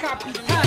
capital.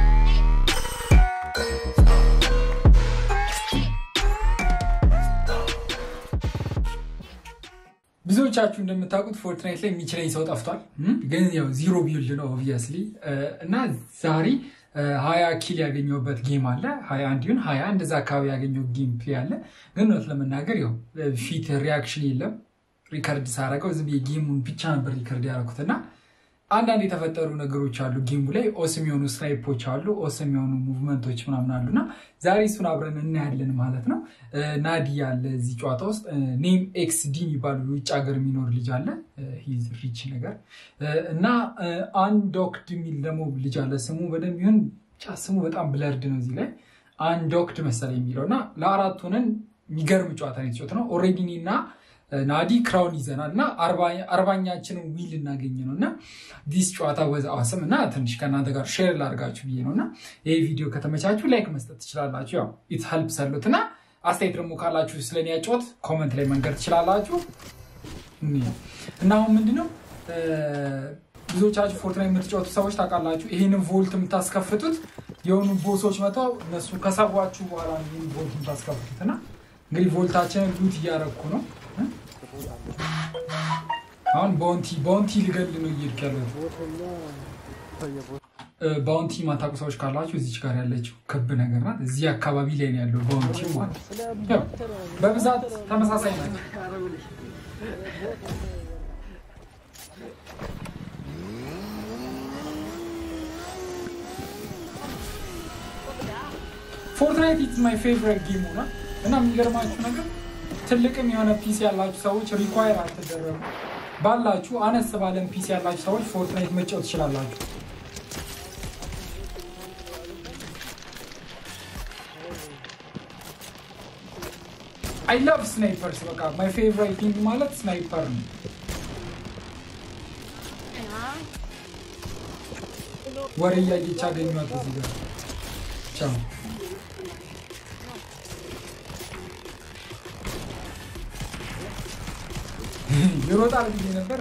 ብዙዎቻችሁ እንደምታውቁት ፎርትናይት ላይ የሚችለኝ ሰው ጠፍቷል። ግን ያው ዚሮ ቢልድ ነው ኦብቪየስሊ እና ዛሬ ሀያ ኪል ያገኘሁበት ጌም አለ። ሀያ አንድ ይሁን ሀያ እንደዛ አካባቢ ያገኘው ጌም ፕሌይ አለ። ግን እውነት ለመናገር ያው ፊት ሪያክሽን የለም። ሪከርድ ሳረገው ዝም ጌሙን ብቻ ነበር ሪከርድ ያደረኩት እና አንዳንድ የተፈጠሩ ነገሮች አሉ ጌሙ ላይ ኦስም የሆኑ ስናይፖች አሉ፣ ኦስም የሆኑ ሙቭመንቶች ምናምን አሉ እና ዛሬ እሱን አብረን እናያለን ማለት ነው። ናዲ ያለ እዚህ ጨዋታ ውስጥ ኔም ኤክስ ዲ የሚባሉ ውጭ ሀገር የሚኖር ልጅ አለ ሪች ነገር እና አንዶክድ የሚል ደግሞ ልጅ አለ። ስሙ በደንብ ይሁን ብቻ ስሙ በጣም ብለርድ ነው እዚህ ላይ አንዶክድ መሰለኝ የሚለው እና ለአራት ሆነን የሚገርም ጨዋታ ነው የተጫወት ነው ኦልሬዲ እኔ እና ናዲ ክራውን ይዘናል እና አርባኛችንን ዊል እናገኝ ነው እና ዲስ ጨዋታ ወዝ አስም እና ትንሽ ከእናንተ ጋር ሼር ላድርጋችሁ ብዬ ነው እና ይህ ቪዲዮ ከተመቻችሁ ላይክ መስጠት ትችላላችሁ። ያው ኢት ሄልፕ ሰሉት እና አስተያየት ደግሞ ካላችሁ ስለኔ ያጫወት ኮመንት ላይ መንገድ ትችላላችሁ። እና አሁን ምንድነው ብዙዎቻችሁ ፎርትናይት የምትጫወቱ ሰዎች ታውቃላችሁ፣ ይህንን ቮልት የምታስከፍቱት የሆኑ ቦሶች መጥተው እነሱ ከሰቧችሁ በኋላ ይህን ቮልት የምታስከፍቱት እና እንግዲህ ቮልታችንን ሉት እያረግኩ ነው አሁን ባውንቲ ባውንቲ ልገል ነው እየሄድክ ያለሁት። ባውንቲ ማታውቁ ሰዎች ካላችሁ እዚች ጋር ያለችው ክብ ነገር ናት። እዚህ አካባቢ ላይ ነው ያለው ባውንቲ ማለት ያው በብዛት ተመሳሳይ ናቸው። ፎርትናይት ኢዝ ማይ ፌቨሪት ጌም ሆኗል እና የሚገርማችሁ ነገር ትልቅም የሆነ ፒሲ ያላችሁ ሰዎች ሪኳየር አልተደረጉ ባላችሁ አነስ ባለን ፒሲ ያላችሁ ሰዎች ፎርትናይት መጫወት ትችላላችሁ። አይ ላቭ ስናይፐርስ በቃ ማይ ፌቨራይት ቲንግ ማለት ስናይፐር ነው። ወሬ እያየች አገኟት እዚህ ጋር ቻው ይሮጣል ብዬ ነበር።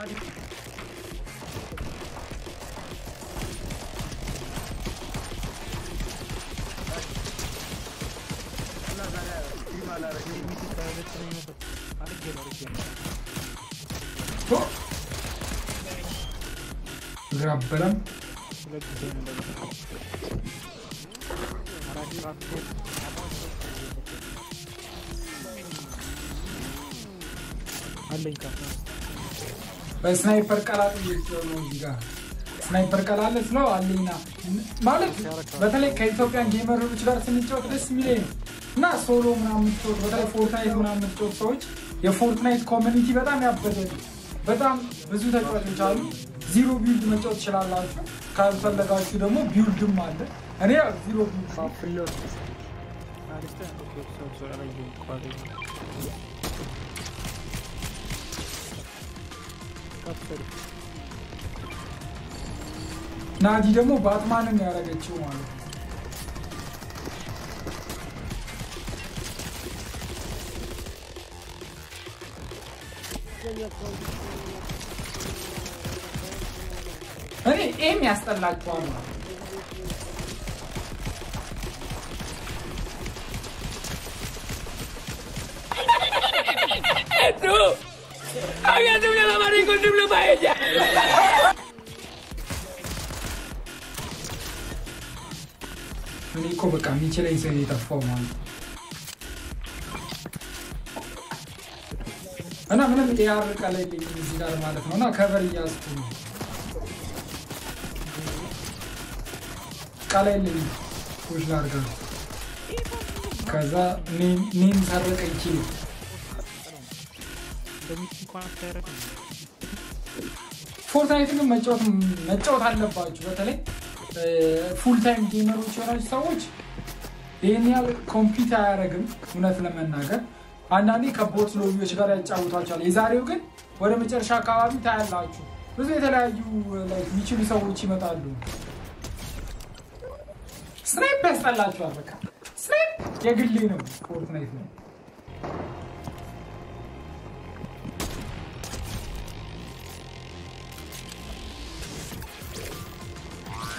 እግር አበላም በስናይፐር ቀላጥ ነው እዚህ ጋር ስናይፐር ቀላለ ስለው አለኝና ማለት በተለይ ከኢትዮጵያን ጌመሮች ጋር ስንጫወት ደስ የሚለኝ ነው እና ሶሎ ምናምን የምትጫወት በተለይ ፎርትናይት ምናምን የምትጫወት ሰዎች የፎርትናይት ኮሚኒቲ በጣም ያበደ በጣም ብዙ ተጫዋቾች አሉ። ዚሮ ቢልድ መጫወት ትችላላችሁ። ካልፈለጋችሁ ደግሞ ቢውልድም አለ። እኔ ዚሮ ቢልድ ናዲ ደግሞ ባትማንን ያደረገችው ማለት ነው። እኔ ኤም ያስጠላችኋል ማለት Había doble la mano con doble paella. እኔ እኮ በቃ የሚችለኝ ሰው የጠፋው ማለት ነው። እና ምንም ኤአር ቀላይ እዚህ ጋር ማለት ነው እና ከቨር እያዝኩ ነው ቀላይ ልኝ ፑሽ ላድርጋ ከዛ ኔም ሰረቀ ይችል ፎርትናይት ግን መጫወት አለባችሁ። በተለይ ፉል ታይም ጌመሮች የሆናችሁ ሰዎች ይህን ያህል ኮምፒት አያደርግም። እውነት ለመናገር አንዳንዴ ከቦት ሎቢዎች ጋር ያጫውቷቸዋል። የዛሬው ግን ወደ መጨረሻ አካባቢ ታያላችሁ ብዙ የተለያዩ የሚችሉ ሰዎች ይመጣሉ። ስናይፕ ያስጠላችኋል። በቃ ስናይፕ የግሌ ነው። ፎርትናይት ነው።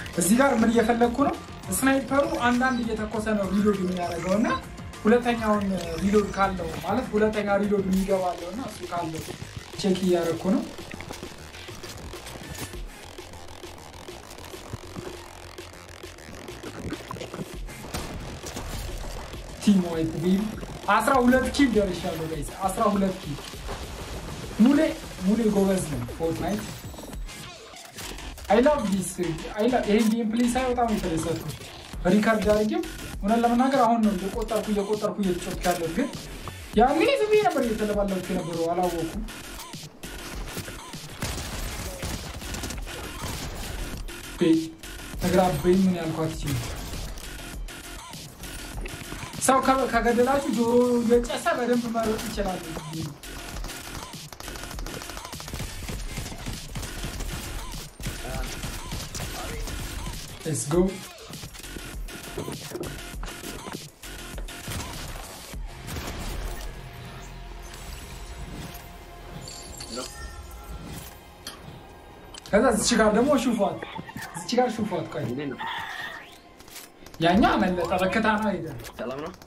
እዚህ ጋር ምን እየፈለግኩ ነው? ስናይፐሩ አንዳንድ እየተኮሰ ነው ሪሎድ የሚያደርገው እና ሁለተኛውን ሪሎድ ካለው ማለት ሁለተኛ ሪሎድ የሚገባለው እና እሱ ካለው ቼክ እያደረግኩ ነው። ቲም ዋይት ቤቢ አስራ ሁለት ኪል ደርሻለሁ ጋይስ፣ አስራ ሁለት ኪል ሙሌ ሙሌ ጎበዝ ነው ፎርትናይት አይ ላቭ ዲስ ይሄን ጌም ፕሌይ ሳይ በጣም የተደሰትኩት ሪካርድ አድርጌው እውነት ለመናገር አሁን ነው እየቆጠርኩ እየቆጠርኩ እየተጫወትኩ ያለሁት ግን ያኔ ዝም ብዬ ነበር እየተለባለኩ የነበረው አላወኩም ተግራበኝ ምን ያልኳት ይችል ሰው ከገደላችሁ ጆሮ እየጨሰ በደንብ መሮጥ ይችላል Let's go. ከዛ እዚች ጋር ደግሞ ሹፏት፣ እዚች ጋር ሹፏት። ቆይ ያኛ መለጠ በከታ ነው ሄደ። ሰላም ነው።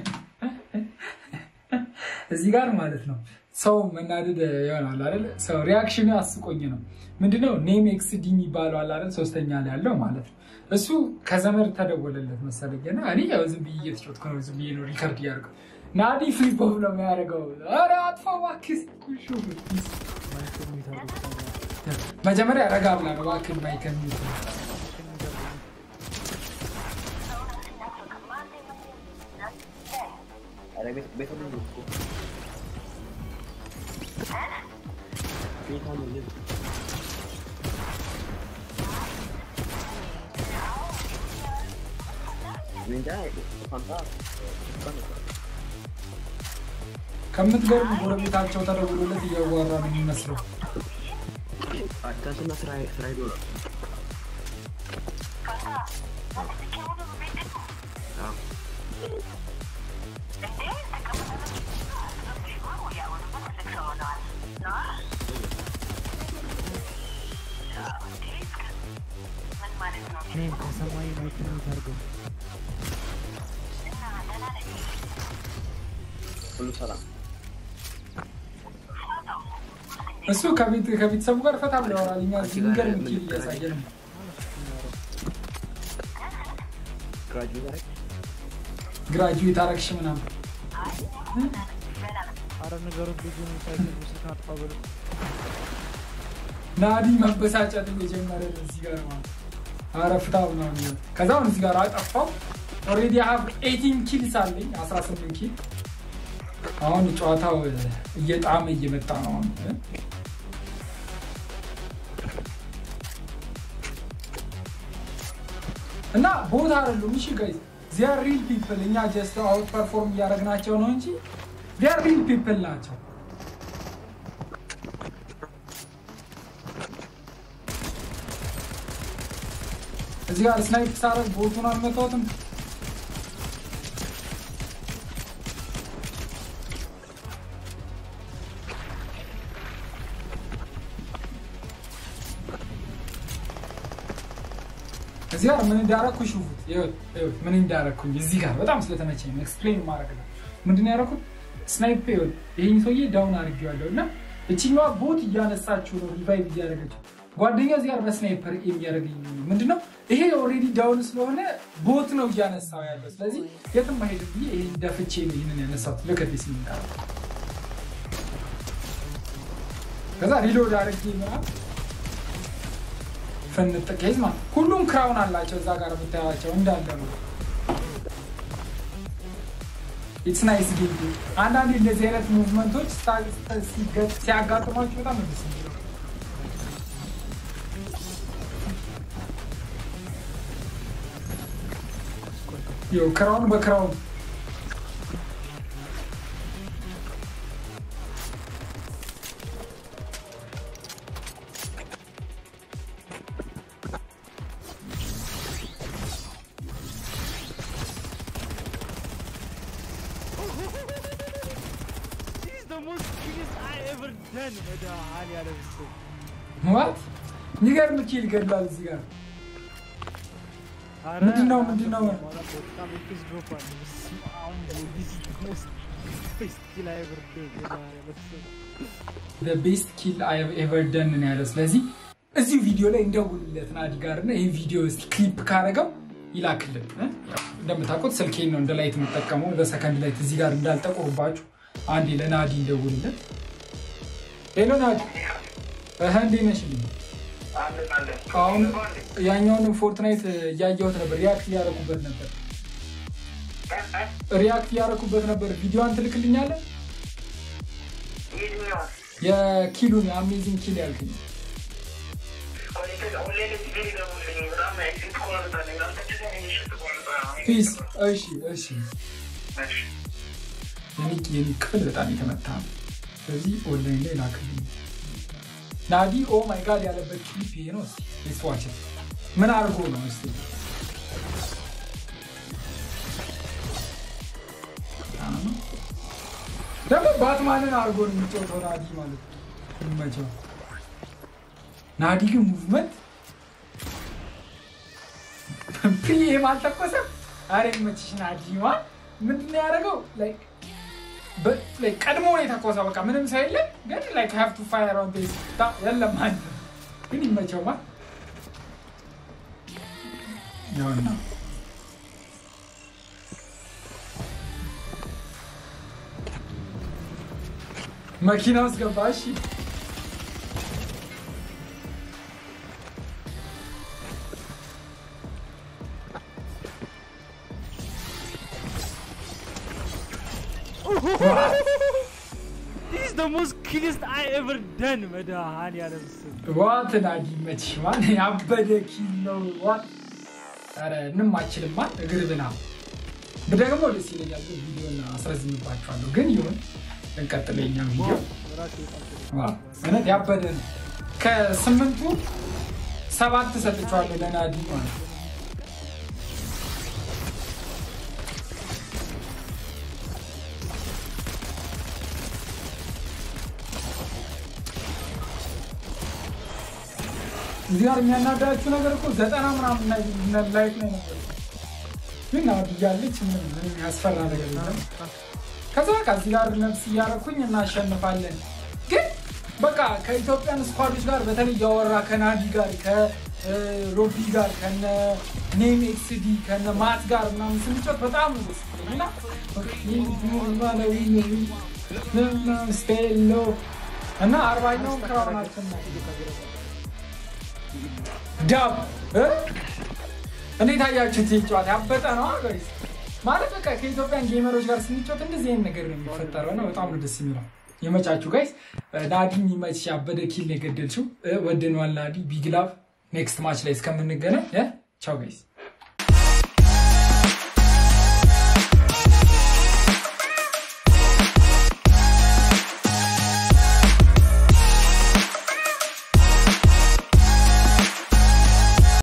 እዚህ ጋር ማለት ነው ሰው መናደድ ይሆናል አይደል? ሰው ሪያክሽኑ አስቆኝ ነው። ምንድነው ኔም ኤክስዲ የሚባለው አለ አይደል? ሶስተኛ ላይ ያለው ማለት ነው። እሱ ከዘመድ ተደወለለት መሰለኝ እና እኔ ያው ዝም ብዬ እየተጫወትኩ ነው፣ ዝም ብዬ ነው ሪከርድ እያደረገው ናዲ ፍሊፕ ኦፍ ነው የሚያደርገው። ኧረ አጥፋው እባክህ። መጀመሪያ ረጋ ብላ ነው እባክህ ማይከል ቤት ቤት ቤት ቤት እንጃ ፋንታ ከምትገርም ጎረቤታቸው ተደውሎለት እያዋራ ነው የሚመስለው። ትናንትና ስራ ስራ ሄዶ ነው። አዎ። እኔም ከሰማይ ማይክሮን ታርገው ሁሉ ሰላም እሱ ከቤት ከቤተሰቡ ጋር ፈታ ብሎ ያወራል። እኛ እዚህ የሚገርም ኪል እያሳየን ነው። ግራጁዌት አደረግ ግራጁዌት አረግሽ ምናምን አረ ነገሮች ልጁ ሳይክል ስልክ አጥፋ ብሎ ናዲ መበሳጨት የጀመረ ነው እዚህ ጋር ማለት አረ ፍታ ምናምን ይላል። ከዛ አሁን እዚህ ጋር አጠፋው። ኦልሬዲ ሀብ ኤቲን ኪልስ አለኝ 18 ኪል። አሁን ጨዋታው እየጣመ እየመጣ ነው። አሁን እና ቦታ አይደሉም። እሺ ጋይዝ ዚያር ሪል ፒፕል። እኛ ጀስት አውት ፐርፎርም እያደረግናቸው ነው እንጂ ዚያር ሪል ፒፕል ናቸው። እዚህ ጋር ስናይፕ ሳረግ ቦቱን አልመታሁትም። እዚህ ጋር ምን እንዳረኩ ሹፉት። ይኸውት ይኸውት ምን እንዳረኩኝ እዚህ ጋር በጣም ስለተመቸኝ ነው ኤክስፕሌን ማድረግ ነው። ምንድን ነው ያደረኩት? ስናይፕ ይኸውት ይሄን ሰውዬ ዳውን አድርጌዋለሁ እና እችኛዋ ቦት እያነሳችሁ ነው ሪቫይቭ እያደረገችው ጓደኛው እዚህ ጋር በስናይፐር የሚያደርገኝ ምንድነው ይሄ ኦልሬዲ ዳውን ስለሆነ ቦት ነው እያነሳው ያለው። ስለዚህ የትም አይሄድም ብዬ ይሄ ደፍቼ ነው ይህንን ያነሳሁት። ልከት ስሚንቃ ከዛ ሪሎድ አድርጌ ምናምን ፍንጥቅ ይዝ ማለት ሁሉም ክራውን አላቸው እዛ ጋር የምታያቸው እንዳለ ነው። ኢትስ ናይስ ጌም። አንዳንዴ እንደዚህ አይነት ሙቭመንቶች ሲያጋጥሟቸው በጣም ነው ደስ የሚለው። ይኸው ክራውን በክራውን This is the most biggest I ever done መድኃኒዓለም እሱ ዋት የሚገርም ኪል ገድሏል እዚህ ጋር ኧረ ምንድን ነው ምንድን ነው በጣም ኤፒክ ድሮፕ አለ። በስመ አብ ወልድ። This is the most best kill I ever did. የማርያም በስመ አብ። ቤስት ኪል ኤቨር ደን ነው ያለው። ስለዚህ እዚሁ ቪዲዮ ላይ እንደውልለት ናዲ ጋር እና ይህ ቪዲዮ እስኪ ክሊፕ ካረገው ይላክልን። እ? ያው እንደምታውቁት ስልኬን ነው እንደ ላይት የምጠቀመው ለሰከንድ ላይት እዚህ ጋር እንዳልጠቁርባችሁ አንዴ ለናዲ እንደውልለት። ሄሎ ናዲ፣ እህ እንዴት ነሽልኝ? አሁን ያኛውንም ፎርትናይት እያየሁት ነበር፣ ሪያክት እያደረኩበት ነበር ሪያክት እያደረኩበት ነበር። ቪዲዮዋን ትልክልኛለህ? የኪሉን የአሜዚንግ ኪል ያልክኝ ፒስ። እሺ እሺ። የኔ የኔ ክፍል በጣም የተመታ ነው። ስለዚህ ኦንላይን ላይ ላክልኝ። ናዲ ኦ ማይ ጋድ ያለበት ክሊፕ ይሄ ነው። እስኪ ስዋች ምን አድርጎ ነው እስኪ ደግሞ ባትማንን አድርጎ ነው የሚጫወተው ናዲ ማለት ነው። ይመቸው። ናዲ ግን ሙቭመንት ፒኤም አልተኮሰም። አረ ይመችሽ ናዲ። ማ ምንድን ነው ያደረገው? ላይክ በ- ላይክ ቀድሞ ነው የተኮሰው። በቃ ምንም ሰው የለም፣ ግን ላይክ ሃቭ ቱ ፋየር ኦን ዲስ የለም አንድ ግን ይመቸው ማ ያውና መኪና ውስጥ ገባ። እሺ This is the most killiest I ever done. መድኃኒዓለም ስም ዋት ናዲ መችሽ ማን ያበደ ኪል ነው። ዋት ኧረ ምንም አችልማ እግር ብና ብደግሞ ደስ ይለኛል፣ ግን ቪዲዮን አስረዝምባችኋለሁ። ግን ይሁን እንቀጥል። የኛ ቪዲዮ ራሱ ይጣል ዋው፣ እውነት ያበደ ነው። ከስምንቱ ሰባት ሰጥቼዋለሁ ለናዲ ማለት ነው። እዚህ ጋር የሚያናዳችሁ ነገር እኮ ዘጠና ምናምን ላይ ላይፍ ላይ ነበር፣ ግን ናዲ እያለች ምንም ምንም ያስፈራ ነገር የለም። ከዛ በቃ እዚህ ጋር ነፍስ እያደረኩኝ እናሸንፋለን። ግን በቃ ከኢትዮጵያን ስኳዶች ጋር በተለይ እያወራ ከናዲ ጋር ከሮቢ ጋር ከነ ኔም ኤክስዲ ከነ ማት ጋር ምናምን ስንጫወት በጣም ነው ደስ የሚለኝ እና ስቴሎ እና አርባኛውን ክራውናችን ነው ዳብ እ? እንዴት አያችሁት? ይህ ጨዋታ ያበጠ ነው ጋይስ። ማለት በቃ ከኢትዮጵያን ጌመሮች ጋር ስንጫወት እንደዚህ አይነት ነገር ነው የሚፈጠረው እና በጣም ነው ደስ የሚለው። የመቻችሁ ጋይስ። ናዲ የሚመችሽ ያበደ ኪል ነው የገደልችው። እ፣ ወደነዋል ናዲ። ቢግ ላቭ። ኔክስት ማች ላይ እስከምንገናኝ እ፣ ቻው ጋይስ።